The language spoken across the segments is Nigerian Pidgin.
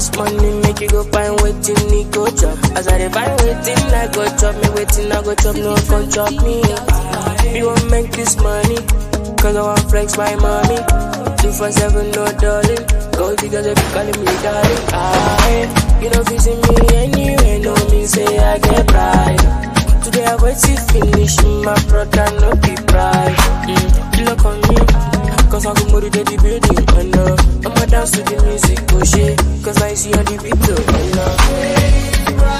this money, make you go find waiting, me go chop. As I dey find waiting, I go chop me waiting, I go chop, no come chop me. You won't make this money, cause I want flex my money. Two for seven, no darling. Go because they be calling me darling. I, you know, if you see me anywhere, no mean say I get pride. Today I wait to finish, my brother no be pride. Mm, look on me, cause I go move to the building, and uh, I'ma dance to the music, oh shit, cause I see on the video, and uh,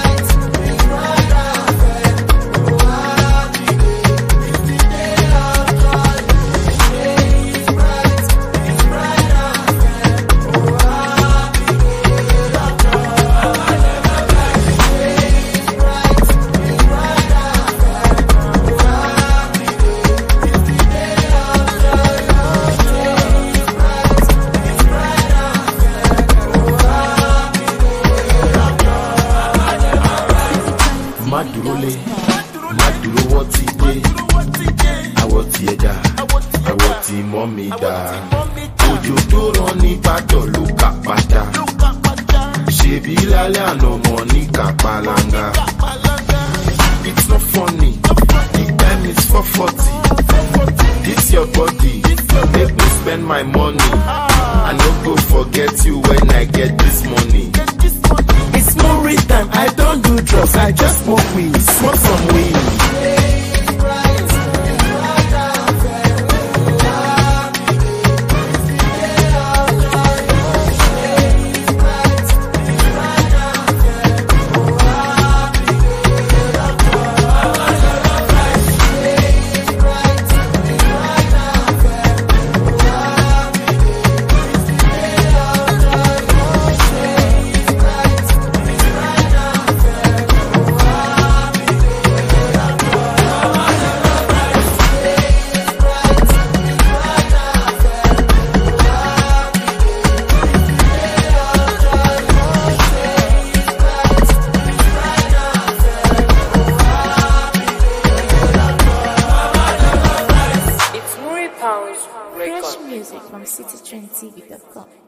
má dúró lé má dúró wọ́n ti dé àwọ̀ tí ẹ dá àwọ̀ tí mọ́ mi dá òjò tó rán ní ìbàdàn ló kà pátá ṣèbí lálẹ́ àná mọ̀ ní kàpálanga it's not funny the time is four forty this your body make me spend my money i no go forget you when i get this money. It's movie time. I don't do drugs. I just smoke weed. Smoke some weed. it's Muri Pounds Fresh record. music from citytrendtv.com.